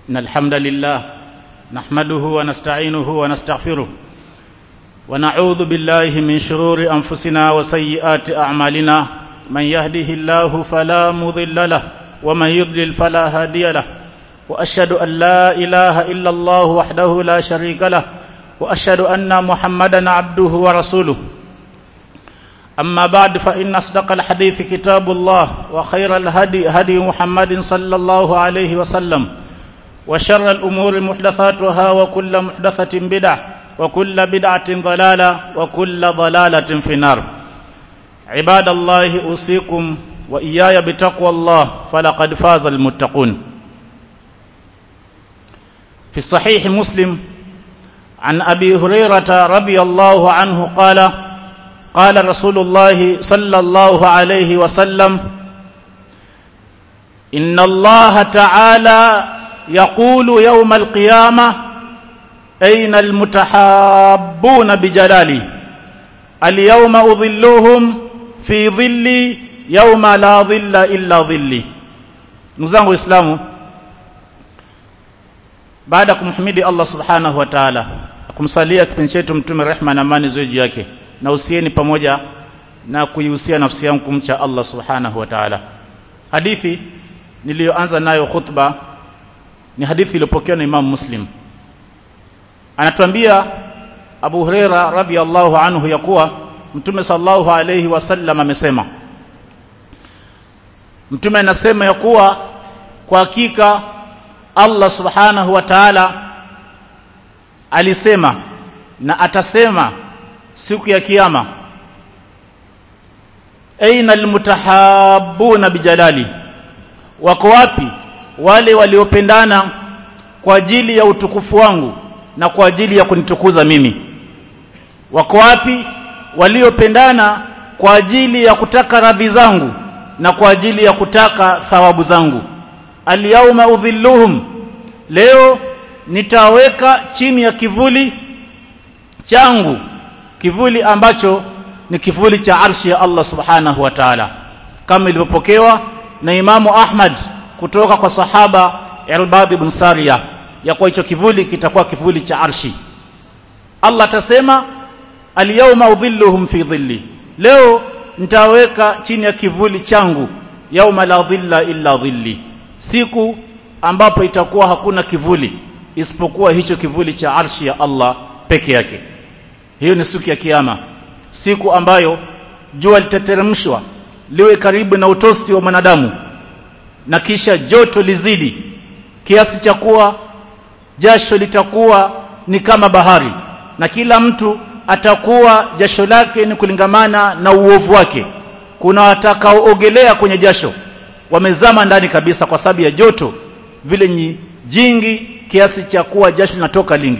إن الحمد لله نحمده ونستعينه ونستغفره ونعوذ بالله من شرور أنفسنا وسيئات أعمالنا من يهده الله فلا مضل له ومن يضلل فلا هادي له وأشهد أن لا إله إلا الله وحده لا شريك له وأشهد أن محمدا عبده ورسوله أما بعد فإن أصدق الحديث كتاب الله وخير الهدي هدي محمد صلى الله عليه وسلم وشر الأمور محدثاتها وكل محدثة بدعة وكل بدعة ضلالة وكل ضلالة في النار عباد الله أوصيكم وإياي بتقوى الله فلقد فاز المتقون في الصحيح مسلم عن أبي هريرة رضي الله عنه قال قال رسول الله صلى الله عليه وسلم إن الله تعالى يقول يوم القيامة أين المتحابون بجلالي اليوم أظلهم في ظلي يوم لا ظل إلا ظلي نزangu Waislamu baada ya kumhimidi Allah subhanahu wa ta'ala kumsalia kipindi chetu mtume rehma na amani ziwe juu yake na usieni pamoja na kuihusia nafsi yangu kumcha Allah subhanahu wa ta'ala hadithi niliyoanza nayo khutba ni hadithi iliyopokewa na Imam Muslim anatuambia Abu Huraira radhiallahu anhu ya kuwa Mtume sallallahu alayhi wasallam amesema Mtume anasema ya kuwa kwa hakika Allah subhanahu wa ta'ala alisema na atasema siku ya kiyama aina almutahabuna bijalali wako wapi wale waliopendana kwa ajili ya utukufu wangu na kwa ajili ya kunitukuza mimi wako wapi waliopendana kwa ajili ya kutaka radhi zangu na kwa ajili ya kutaka thawabu zangu alyauma udhilluhum leo nitaweka chini ya kivuli changu kivuli ambacho ni kivuli cha arshi ya Allah subhanahu wa ta'ala kama ilivyopokewa na Imamu Ahmad kutoka kwa sahaba Irbad ibn Sariya ya kwa hicho kivuli kitakuwa kivuli cha arshi Allah atasema alyawma udhilluhum fi dhilli leo nitaweka chini ya kivuli changu yauma la dhilla illa dhilli siku ambapo itakuwa hakuna kivuli isipokuwa hicho kivuli cha arshi ya Allah peke yake hiyo ni siku ya kiyama siku ambayo jua litateremshwa liwe karibu na utosi wa mwanadamu na kisha joto lizidi kiasi cha kuwa jasho litakuwa ni kama bahari na kila mtu atakuwa jasho lake ni kulingamana na uovu wake kuna watakaoogelea kwenye jasho wamezama ndani kabisa kwa sababu ya joto vile ni jingi kiasi cha kuwa jasho linatoka lingi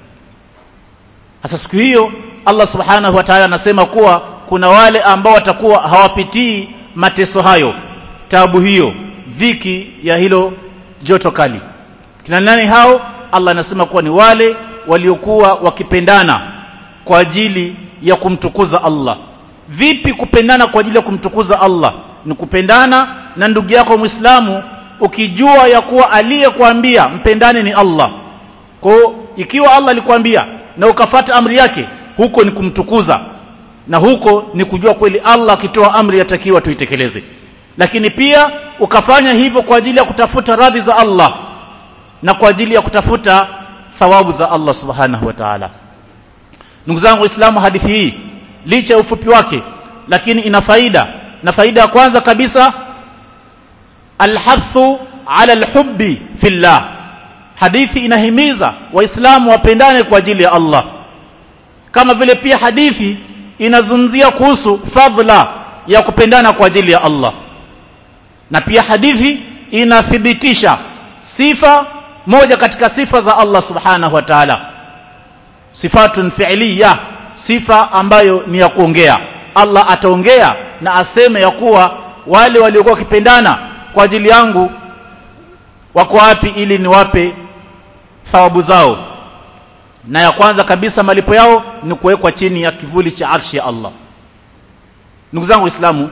sasa siku hiyo Allah subhanahu wa ta'ala anasema kuwa kuna wale ambao watakuwa hawapitii mateso hayo tabu hiyo dhiki ya hilo joto kali kina nani hao Allah anasema kuwa ni wale waliokuwa wakipendana kwa ajili ya kumtukuza Allah vipi kupendana kwa ajili ya kumtukuza Allah ni kupendana na ndugu yako Muislamu ukijua ya kuwa aliyekuambia mpendane ni Allah kwa ikiwa Allah alikwambia na ukafata amri yake huko ni kumtukuza na huko ni kujua kweli Allah akitoa amri yatakiwa tuitekeleze lakini pia ukafanya hivyo kwa ajili ya kutafuta radhi za Allah na kwa ajili ya kutafuta thawabu za Allah subhanahu wa ta'ala ndugu zangu waislamu hadithi hii licha ya ufupi wake lakini ina faida na faida ya kwanza kabisa alhathu ala alhubbi fillah hadithi inahimiza waislamu wapendane kwa ajili ya Allah kama vile pia hadithi inazungumzia kuhusu fadhila ya kupendana kwa ajili ya Allah na pia hadithi inathibitisha sifa moja katika sifa za Allah subhanahu wa ta'ala sifatun fi'liya sifa ambayo ni ya kuongea Allah ataongea na aseme ya kuwa wale waliokuwa wakipendana kwa ajili yangu wako wapi ili niwape thawabu zao na ya kwanza kabisa malipo yao ni kuwekwa chini ya kivuli cha arshi ya Allah ndugu zangu waislamu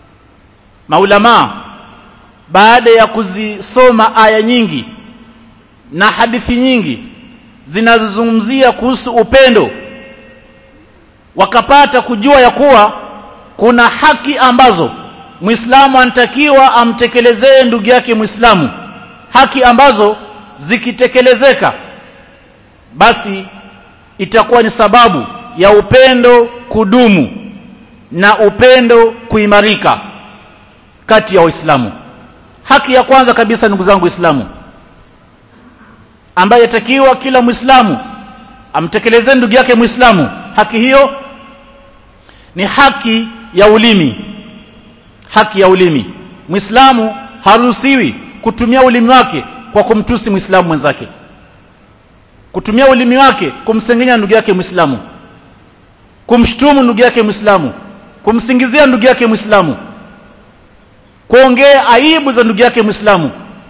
maulamaa baada ya kuzisoma aya nyingi na hadithi nyingi zinazozungumzia kuhusu upendo wakapata kujua ya kuwa kuna haki ambazo Muislamu anatakiwa amtekelezee ndugu yake Muislamu haki ambazo zikitekelezeka basi itakuwa ni sababu ya upendo kudumu na upendo kuimarika kati ya waislamu haki ya kwanza kabisa ndugu zangu waislamu ambaye yatakiwa kila muislamu amtekelezee ndugu yake muislamu haki hiyo ni haki ya ulimi haki ya ulimi muislamu haruhusiwi kutumia ulimi wake kwa kumtusi muislamu mwenzake kutumia ulimi wake kumsengenya ndugu yake muislamu kumshtumu ndugu yake muislamu kumsingizia ndugu yake muislamu kuongea aibu za ndugu yake muislamu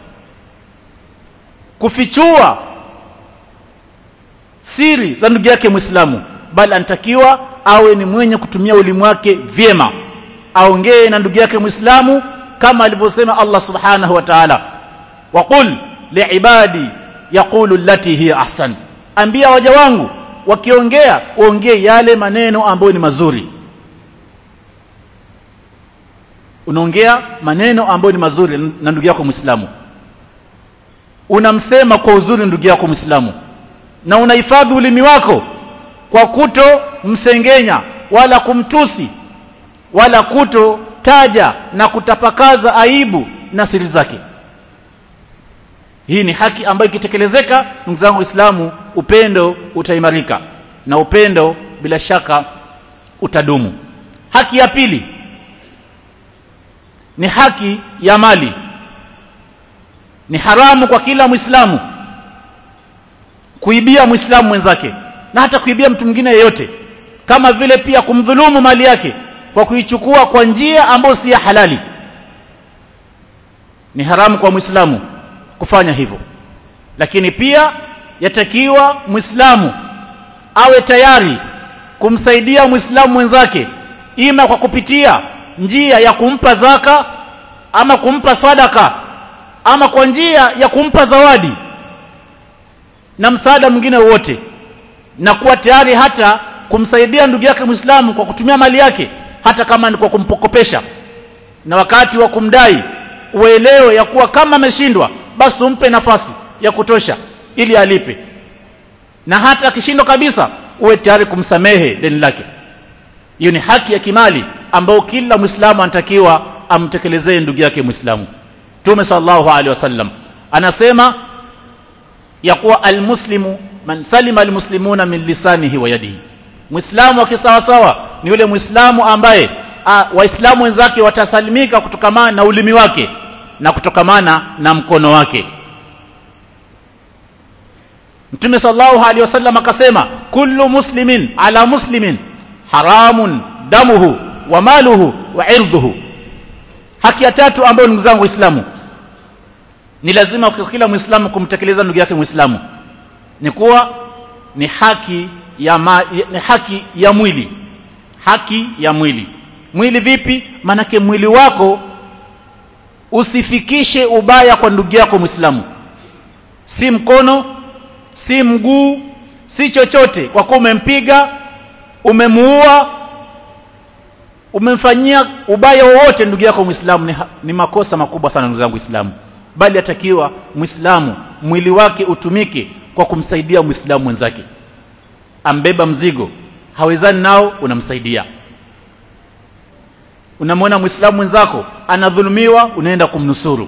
kufichua siri za ndugu yake muislamu bali anatakiwa awe ni mwenye kutumia ulimi wake vyema aongee na ndugu yake muislamu kama alivyosema Allah subhanahu wa ta'ala waqul liibadi yaqulu allati hiya ahsan ambia waja wangu wakiongea waongee yale maneno ambayo ni mazuri unaongea maneno ambayo ni mazuri na ndugu yako muislamu unamsema kwa uzuri ndugu yako muislamu na unahifadhi ulimi wako kwa kuto msengenya wala kumtusi wala kuto taja na kutapakaza aibu na siri zake hii ni haki ambayo ikitekelezeka ndugu zangu waislamu upendo utaimarika na upendo bila shaka utadumu haki ya pili ni haki ya mali ni haramu kwa kila muislamu kuibia muislamu mwenzake na hata kuibia mtu mwingine yeyote kama vile pia kumdhulumu mali yake kwa kuichukua kwa njia ambayo si ya halali ni haramu kwa muislamu kufanya hivyo lakini pia yatakiwa muislamu awe tayari kumsaidia muislamu mwenzake ima kwa kupitia njia ya kumpa zaka ama kumpa sadaka ama kwa njia ya kumpa zawadi na msaada mwingine wote na kuwa tayari hata kumsaidia ndugu yake Muislamu kwa kutumia mali yake hata kama ni kwa kumpokopesha na wakati wa kumdai uelewe ya kuwa kama ameshindwa basi umpe nafasi ya kutosha ili alipe na hata akishindwa kabisa uwe tayari kumsamehe deni lake hiyo ni haki ya kimali ambayo kila Muislamu anatakiwa amtekelezee ndugu yake Muislamu Mtume sallallahu alaihi wasallam anasema ya kuwa almuslimu man salima almuslimuna min lisanihi wa yadihi Muislamu akisawasawa ni yule Muislamu ambaye waislamu wenzake watasalimika kutokamana na ulimi wake na kutokamana na mkono wake Mtume sallallahu alaihi wasallam akasema kullu muslimin ala muslimin haramun damuhu wa maluhu wa irdhuhu haki ya tatu ambayo ndugu zangu waislamu ni lazima kwa kila muislamu kumtekeleza ndugu yake muislamu ni kuwa ni haki ya ma, ni haki ya mwili haki ya mwili mwili vipi manake mwili wako usifikishe ubaya kwa ndugu yako muislamu si mkono si mguu si chochote kwa kuwa umempiga umemuua umemfanyia ubaya wowote ndugu yako muislamu ni, ni makosa makubwa sana ndugu zangu waislamu bali atakiwa muislamu mwili wake utumike kwa kumsaidia muislamu mwenzake ambeba mzigo hawezani nao unamsaidia unamwona muislamu mwenzako anadhulumiwa unaenda kumnusuru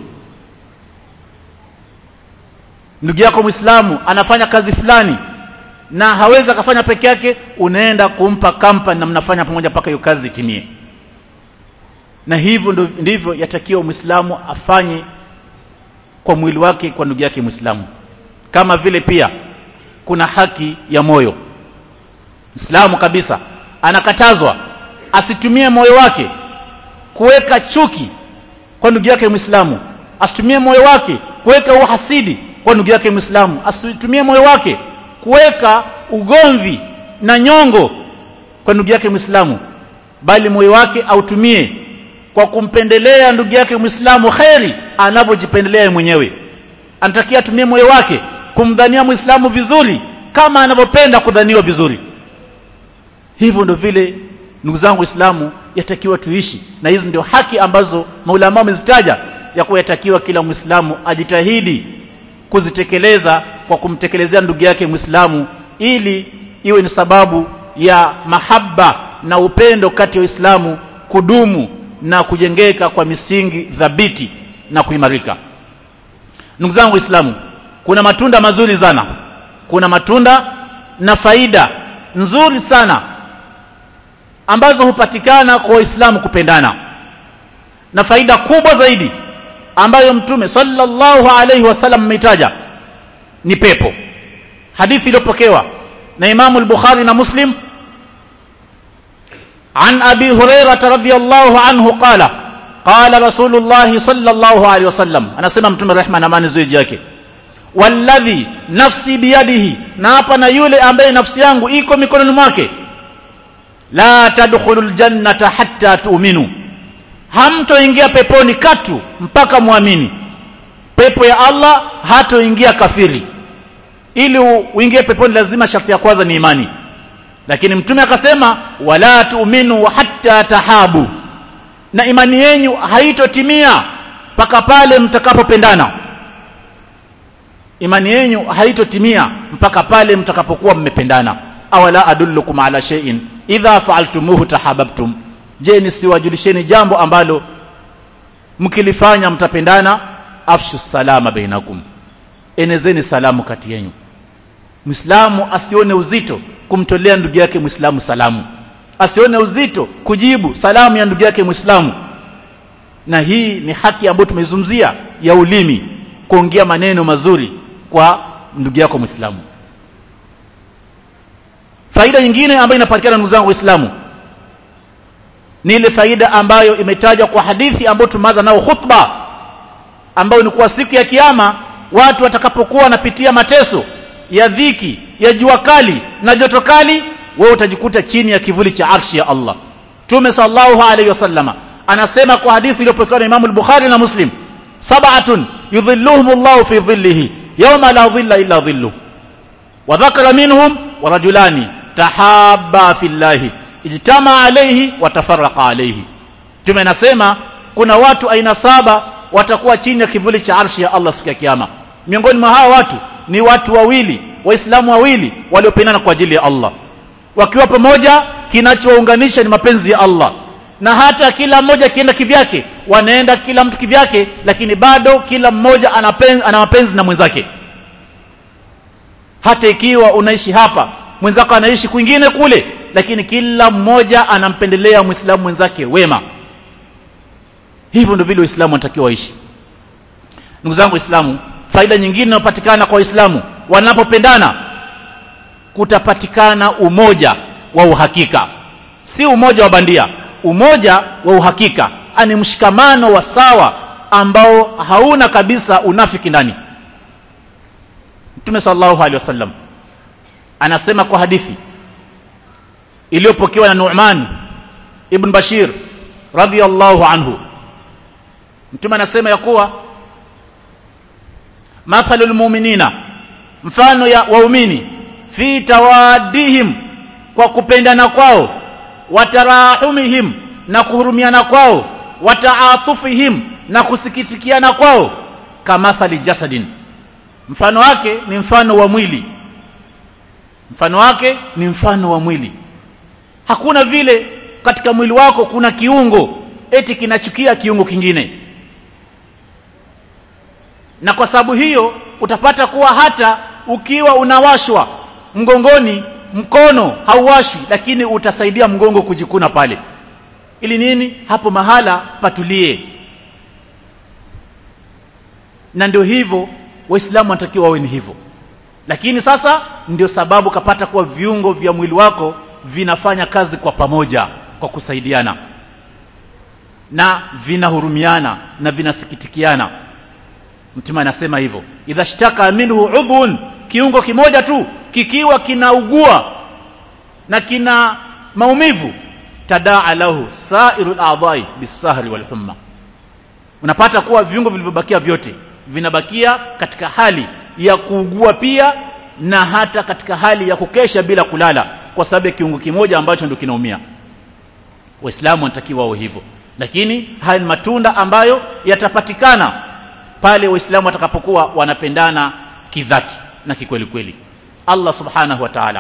ndugu yako muislamu anafanya kazi fulani na hawezi akafanya peke yake unaenda kumpa kampani na mnafanya pamoja mpaka hiyo kazi itimie na hivyo ndivyo yatakiwa muislamu afanye kwa mwili wake kwa ndugu yake muislamu kama vile pia kuna haki ya moyo Muislamu kabisa anakatazwa asitumie moyo wake kuweka chuki kwa ndugu yake Muislamu, asitumie moyo wake kuweka uhasidi kwa ndugu yake Muislamu, asitumie moyo wake kuweka ugomvi na nyongo kwa ndugu yake Muislamu, bali moyo wake autumie kwa kumpendelea ndugu yake Muislamu kheri anavyojipendelea yeye mwenyewe. Anatakia atumie moyo wake kumdhania muislamu vizuri kama anavyopenda kudhaniwa vizuri hivyo ndio vile ndugu zangu waislamu yatakiwa tuishi na hizi ndio haki ambazo maulama wamezitaja ya kuwa yatakiwa kila mwislamu ajitahidi kuzitekeleza kwa kumtekelezea ndugu yake mwislamu ili iwe ni sababu ya mahaba na upendo kati ya waislamu kudumu na kujengeka kwa misingi thabiti na kuimarika ndugu zangu waislamu kuna matunda mazuri sana kuna matunda na faida nzuri sana ambazo hupatikana kwa waislamu kupendana na faida kubwa zaidi ambayo mtume sallallahu alaihi wasallam ameitaja ni pepo hadithi iliyopokewa na imamu al-bukhari na muslim عن أبي هريرة رضي الله عنه قال قال رسول الله صلى الله عليه وسلم أنا سمع متم الرحمن أمان زوج yake والذي نفسي بيده na hapa na yule ambaye nafsi yangu iko mikononi mwake la tadkhulul jannata hatta tu'minu hamtoingia peponi katu mpaka muamini pepo ya Allah hatoingia kafiri ili uingie peponi lazima sharti ya kwanza ni imani lakini mtume akasema wala tu'minu hatta tahabu na imani yenyu haitotimia mpaka pale mtakapopendana imani yenyu haitotimia mpaka pale mtakapokuwa mmependana awala adullukum ala shay'in idha fa'altumuhu tahabbtum je nisiwajulisheni jambo ambalo mkilifanya mtapendana afshu salama bainakum enezeni salamu kati yenu Muislamu asione uzito kumtolea ndugu yake Muislamu salamu. Asione uzito kujibu salamu ya ndugu yake Muislamu. Na hii ni haki ambayo tumeizungumzia ya ulimi kuongea maneno mazuri kwa ndugu yako Muislamu. Faida nyingine ambayo inapatikana ndugu zangu Waislamu ni ile faida ambayo imetajwa kwa hadithi ambayo tumeanza nao khutba ambayo ni kwa siku ya kiyama watu watakapokuwa wanapitia mateso ya dhiki ya jua kali na joto kali wewe utajikuta chini ya kivuli cha arshi ya Allah Mtume sallallahu alayhi wasallama anasema kwa hadithi iliyopokewa na Imam al-Bukhari na Muslim sab'atun yudhilluhum Allah fi dhillihi yawma la dhilla illa dhillu wa dhakara minhum wa rajulani tahabba fillahi ijtama alayhi wa tafarraqa alayhi Mtume anasema kuna watu aina saba watakuwa chini ya kivuli cha arshi ya Allah siku ya kiyama miongoni mwa hao watu ni watu wawili waislamu wawili waliopendana kwa ajili ya Allah wakiwa pamoja kinachowaunganisha ni mapenzi ya Allah na hata kila mmoja kienda kivyake wanaenda kila mtu kivyake lakini bado kila mmoja ana ana mapenzi na mwenzake hata ikiwa unaishi hapa mwenzako anaishi kwingine kule lakini kila mmoja anampendelea muislamu mwenzake wema hivyo ndio vile waislamu wanatakiwa waishi ndugu zangu waislamu faida nyingine inayopatikana kwa waislamu wanapopendana kutapatikana umoja wa uhakika si umoja wa bandia umoja wa uhakika ani mshikamano wa sawa ambao hauna kabisa unafiki ndani Mtume sallallahu alaihi wasallam anasema kwa hadithi iliyopokewa na Nu'man ibn Bashir radhiyallahu anhu Mtume anasema ya kuwa mathalul mu'minina mfano ya waumini fi tawadihim kwa kupendana kwao watarahumihim na kuhurumiana kwao wataatufihim na kusikitikiana kwao kamathali jasadin mfano wake ni mfano wa mwili mfano wake ni mfano wa mwili hakuna vile katika mwili wako kuna kiungo eti kinachukia kiungo kingine na kwa sababu hiyo utapata kuwa hata ukiwa unawashwa mgongoni mkono hauwashwi lakini utasaidia mgongo kujikuna pale ili nini hapo mahala patulie na ndio hivyo waislamu wanatakiwa wawe ni hivyo lakini sasa ndio sababu kapata kuwa viungo vya mwili wako vinafanya kazi kwa pamoja kwa kusaidiana na vinahurumiana na vinasikitikiana mtume anasema hivyo idha shtaka minhu udhun kiungo kimoja tu kikiwa kinaugua na kina maumivu tadaa lahu sairu al-a'dha'i bisahri wal humma unapata kuwa viungo vilivyobakia vyote vinabakia katika hali ya kuugua pia na hata katika hali ya kukesha bila kulala kwa sababu ya kiungo kimoja ambacho ndio kinaumia waislamu wanatakiwa wao hivyo lakini haya ni matunda ambayo yatapatikana pale waislamu watakapokuwa wanapendana kidhati na kikweli kweli Allah subhanahu wa ta'ala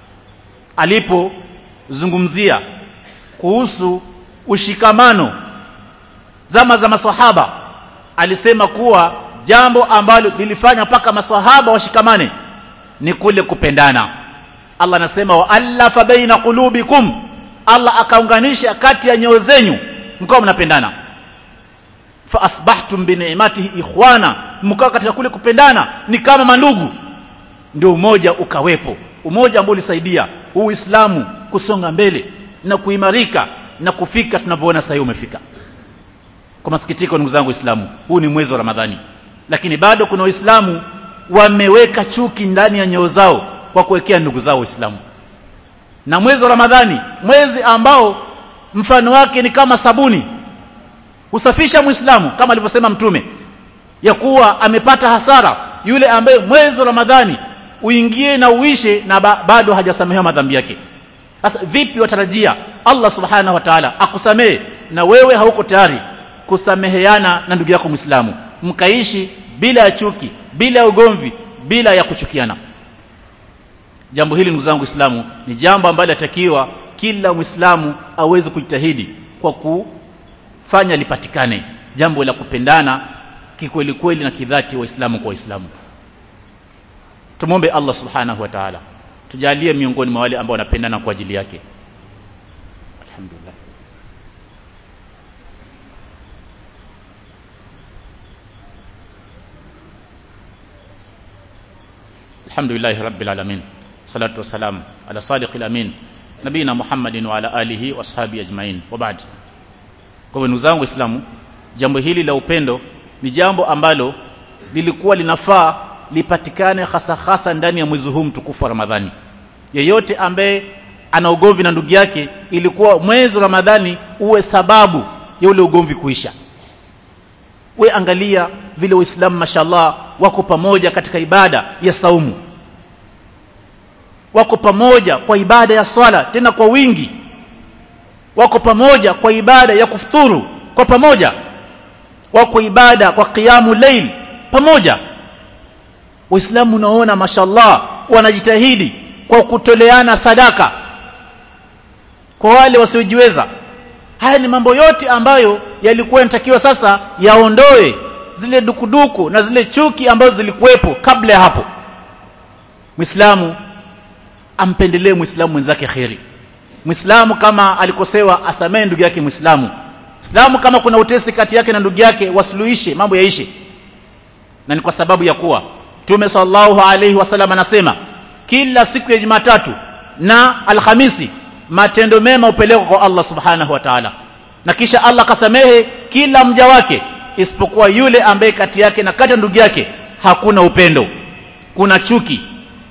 alipozungumzia kuhusu ushikamano zama za maswahaba alisema kuwa jambo ambalo lilifanya mpaka maswahaba washikamane ni kule kupendana Allah anasema wa allafa baina qulubikum Allah akaunganisha kati ya nyoyo zenyu mkao mnapendana fa asbahtum bi ni'matihi ikhwana mkao katika kule kupendana ni kama mandugu ndio umoja ukawepo umoja ambao ulisaidia uislamu kusonga mbele na kuimarika na kufika tunavyoona sasa umefika kwa masikitiko ndugu zangu waislamu huu ni mwezi wa ramadhani lakini bado kuna waislamu wameweka chuki ndani ya nyoyo zao kwa kuwekea ndugu zao waislamu na mwezi wa ramadhani mwezi ambao mfano wake ni kama sabuni husafisha muislamu kama alivyosema mtume ya kuwa amepata hasara yule ambaye mwezi wa ramadhani uingie na uishe na ba bado hajasamehewa madhambi yake sasa vipi watarajia Allah subhanahu wa ta'ala akusamehe na wewe hauko tayari kusameheana na ndugu yako muislamu mkaishi bila ya chuki bila ya ugomvi bila ya kuchukiana jambo hili ndugu zangu waislamu ni jambo ambalo latakiwa kila muislamu aweze kujitahidi kwa kufanya lipatikane jambo la kupendana kikweli kweli na kidhati waislamu kwa waislamu tumwombe Allah subhanahu wa ta'ala tujalie miongoni mwa wale ambao wanapendana kwa ajili yake alhamdulillah الحمد لله رب العالمين صلاة والسلام على صادق الأمين نبينا محمد وعلى آله وأصحابه أجمعين وبعد kwa ndugu zangu waislamu jambo hili la upendo ni jambo ambalo lilikuwa linafaa lipatikane hasa hasa ndani ya mwezi huu mtukufu wa Ramadhani yeyote ambaye ana ugomvi na ndugu yake ilikuwa mwezi wa Ramadhani uwe sababu ya ule ugomvi kuisha we angalia vile waislamu mashallah wako pamoja katika ibada ya saumu wako pamoja kwa ibada ya swala tena kwa wingi wako pamoja kwa ibada ya kufuturu kwa pamoja wako ibada kwa qiyamu layl pamoja waislamu unaona mashallah wanajitahidi kwa kutoleana sadaka kwa wale wasiojiweza haya ni mambo yote ambayo yalikuwa yanatakiwa sasa yaondoe zile dukuduku na zile chuki ambazo zilikuwepo kabla ya hapo Muislamu ampendelee Muislamu mwenzake kheri Muislamu kama alikosewa asamee ndugu yake Muislamu Muislamu kama kuna utesi kati yake na ndugu yake wasuluhishe mambo yaishe na ni kwa sababu ya kuwa Mtume sallallahu alaihi wasallam anasema kila siku ya Jumatatu na Alhamisi matendo mema upelekwa kwa Allah subhanahu wa ta'ala na kisha Allah kasamehe kila mja wake isipokuwa yule ambaye kati yake na kati ya ndugu yake hakuna upendo kuna chuki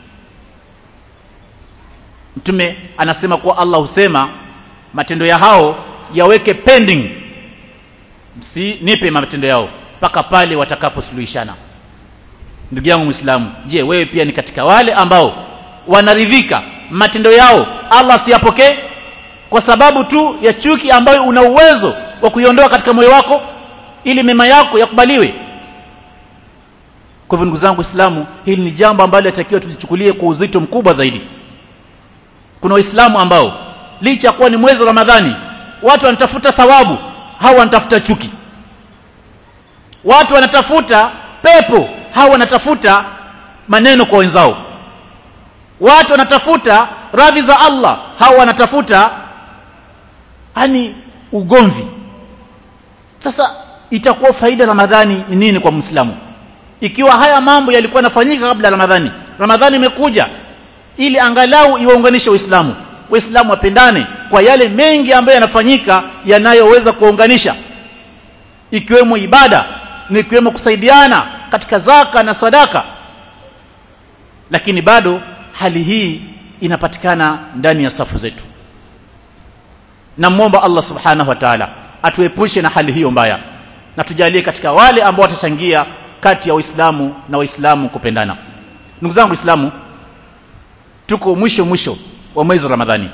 mtume anasema kuwa Allah husema matendo ya hao yaweke pending si nipe matendo yao mpaka pale watakaposuluhishana ndugu yangu muislamu je wewe pia ni katika wale ambao wanaridhika matendo yao Allah siyapokee kwa sababu tu ya chuki ambayo una uwezo wa kuiondoa katika moyo wako ili mema yako yakubaliwe kwa hivyo ndugu zangu waislamu hili ni jambo ambalo latakiwa tulichukulie kwa uzito mkubwa zaidi kuna waislamu ambao licha kuwa ni mwezi wa ramadhani watu wanatafuta thawabu hao wanatafuta chuki watu wanatafuta pepo hao wanatafuta maneno kwa wenzao watu wanatafuta radhi za Allah hao wanatafuta yani ugomvi sasa itakuwa faida ramadhani ni nini kwa muislamu ikiwa haya mambo yalikuwa yanafanyika kabla ramadhani ramadhani imekuja ili angalau iwaunganishe waislamu waislamu wapendane kwa yale mengi ambayo yanafanyika yanayoweza kuunganisha ikiwemo ibada na ikiwemo kusaidiana katika zaka na sadaka lakini bado hali hii inapatikana ndani ya safu zetu namwomba Allah subhanahu wa ta'ala atuepushe na hali hiyo mbaya na tujalie katika wale ambao watachangia kati ya waislamu na waislamu kupendana ndugu zangu waislamu tuko mwisho mwisho wa mwezi wa ramadhani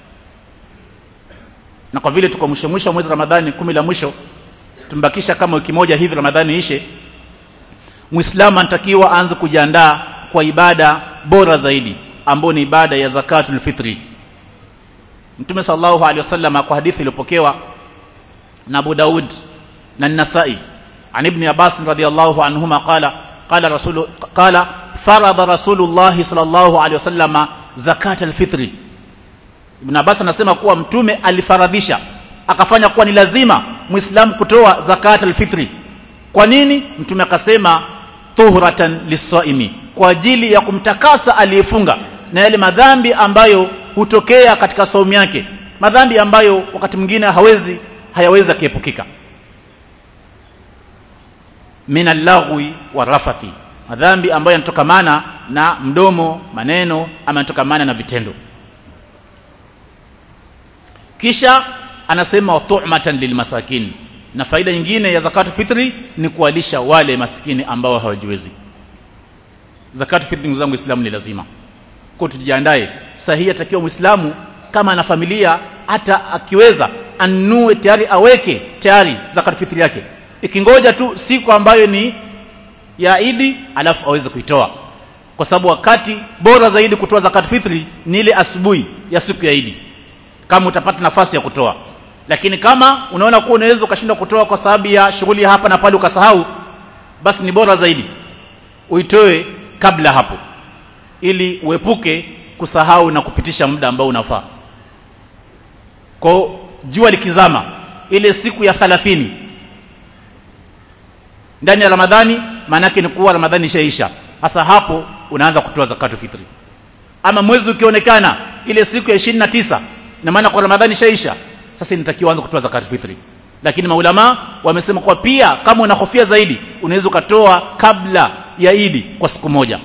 na kwa vile tuko mwisho mwisho wa mwezi wa ramadhani kumi la mwisho tumbakisha kama wiki moja hivi ramadhani ishe muislamu anatakiwa aanze kujiandaa kwa ibada bora zaidi ambayo ni ibada ya zakatul fitri mtume sallallahu alaihi wasallam kwa hadithi iliyopokewa na Abu Daud na An-Nasa'i عن ابن عباس رضي الله عنهما قال قال رسول قال فرض رسول الله صلى الله عليه وسلم زكاة الفطر Ibn Abbas anasema kuwa mtume alifaradhisha akafanya kuwa ni lazima muislamu kutoa zakat alfitri kwa nini mtume akasema tuhratan lisaimi kwa ajili ya kumtakasa aliyefunga na yale madhambi ambayo hutokea katika saumu yake madhambi ambayo wakati mwingine hawezi hayawezi akiepukika min allaghwi warafathi madhambi ambayo yanatokamana na mdomo maneno ama yanatokamana na vitendo kisha anasema tu'matan lilmasakin na faida nyingine ya zakatu fitri ni kuwalisha wale maskini ambao hawajiwezi zakatu fitri ndugu zangu waislamu ni lazima kwa tujiandae sahihi atakiwa muislamu kama ana familia hata akiweza anunue tayari aweke tayari zakatu fitri yake ikingoja tu siku ambayo ni ya Idi alafu aweze kuitoa kwa sababu wakati bora zaidi kutoa zakat fitri ni ile asubuhi ya siku ya Idi kama utapata nafasi ya kutoa lakini kama unaona kuwa unaweza ukashindwa kutoa kwa sababu ya shughuli hapa na pale ukasahau basi ni bora zaidi uitoe kabla hapo ili uepuke kusahau na kupitisha muda ambao unafaa kwa jua likizama ile siku ya 30 ndani ya Ramadhani maanake ni kuwa Ramadhani ishaisha hasa hapo unaanza kutoa zakatu fitri ama mwezi ukionekana ile siku ya 29 na maana kwa Ramadhani ishaisha sasa inatakiwa anze kutoa zakatu fitri lakini maulama wamesema kwa pia kama unahofia zaidi unaweza ukatoa kabla ya Idi kwa siku moja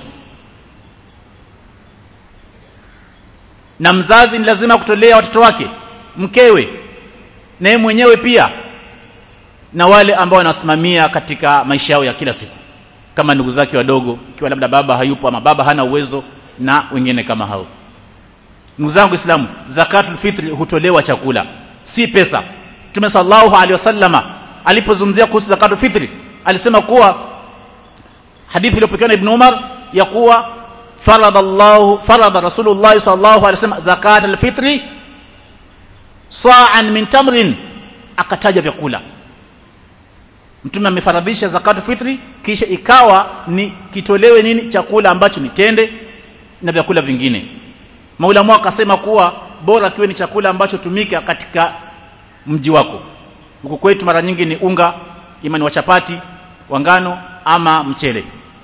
na mzazi ni lazima kutolea watoto wake mkewe na yeye mwenyewe pia na wale ambao wanasimamia katika maisha yao ya kila siku kama ndugu zake wadogo ikiwa labda baba hayupo ama baba hana uwezo na wengine kama hao ndugu zangu Islamu zakatul fitri hutolewa chakula si pesa Mtume sallallahu alaihi wasallama alipozungumzia kuhusu zakatul fitri alisema kuwa hadithi iliyopokewa na Ibn Umar ya kuwa farada Allah farada Rasulullah sallallahu alaihi wasallam zakatul fitri sa'an min tamrin akataja vyakula mtume amefaradhisha zakatu fitri kisha ikawa ni kitolewe nini chakula ambacho ni tende na vyakula vingine maulamu akasema kuwa bora kiwe ni chakula ambacho tumika katika mji wako huku kwetu mara nyingi ni unga imani wa chapati wa ngano ama mchele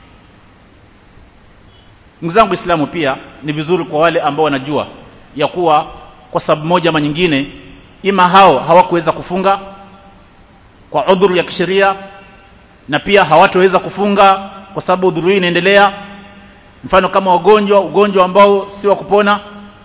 ndugu zangu Islamu pia ni vizuri kwa wale ambao wanajua ya kuwa kwa sababu moja ama nyingine ima hao hawakuweza kufunga kwa udhuru ya kisheria na pia hawatoweza kufunga kwa sababu udhuru hii inaendelea mfano kama wagonjwa ugonjwa ambao si wa kupona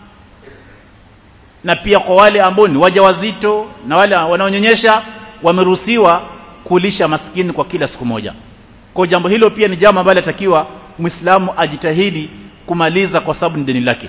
na pia kwa wale ambao ni wajawazito na wale wanaonyonyesha wameruhusiwa kulisha maskini kwa kila siku moja kwa jambo hilo pia ni jambo ambalo latakiwa Muislamu ajitahidi kumaliza kwa sababu ni deni lake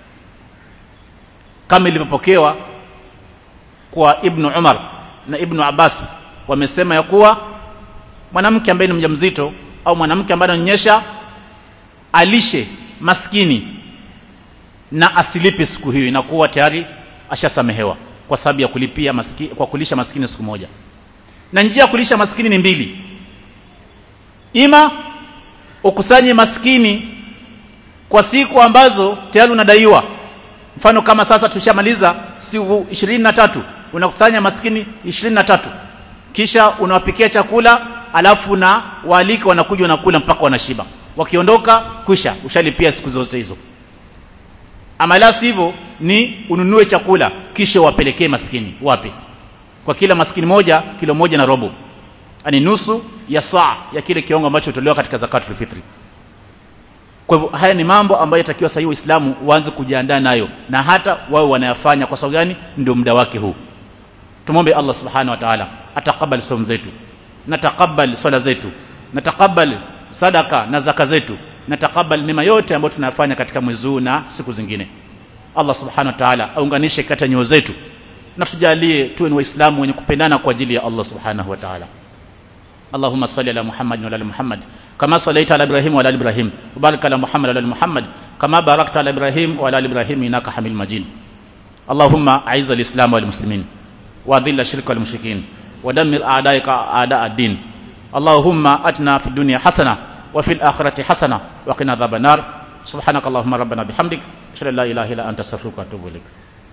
kama ilivyopokewa kwa Ibn Umar na Ibn Abbas wamesema ya kuwa mwanamke ambaye ni mjamzito au mwanamke ambaye ananyonyesha alishe maskini na asilipe siku hiyo inakuwa tayari ashasamehewa kwa sababu ya kulipia maskini, kwa kulisha maskini siku moja na njia ya kulisha maskini ni mbili ima ukusanye maskini kwa siku ambazo tayari unadaiwa mfano kama sasa tushamaliza siku ishirini na tatu unakusanya maskini ishirini na tatu kisha unawapikia chakula alafu na waalika wanakuja wanakula mpaka wanashiba wakiondoka kwisha ushalipia siku zote hizo ama la sivyo ni ununue chakula kisha wapelekee maskini wapi kwa kila maskini moja kilo moja na robo ani nusu ya saa ya kile kiwango ambacho hutolewa katika zakatul fitri kwa hivyo haya ni mambo ambayo yatakiwa sahihi waislamu waanze kujiandaa nayo na hata wao wanayafanya kwa sababu gani ndio muda wake huu tumwombe Allah subhanahu wa ta'ala atakabali somo zetu na takabali swala zetu na takabali sadaka na zaka zetu na takabali mema yote ambayo tunayafanya katika mwezi huu na siku zingine Allah subhanahu wa ta'ala aunganishe kati ya nyoyo zetu na tujalie tuwe ni waislamu wenye kupendana kwa ajili ya Allah subhanahu wa ta'ala اللهم صل على محمد وعلى ال محمد كما صليت على ابراهيم وعلى ال ابراهيم وبارك على محمد وعلى ال محمد كما باركت على ابراهيم وعلى ال ابراهيم انك حميد مجيد اللهم اعز الاسلام والمسلمين واذل الشرك والمشركين ودمر اعدائك اعداء الدين اللهم اتنا في الدنيا حسنه وفي الاخره حسنه وقنا عذاب النار سبحانك اللهم ربنا بحمدك اشهد ان لا اله الا انت استغفرك واتوب اليك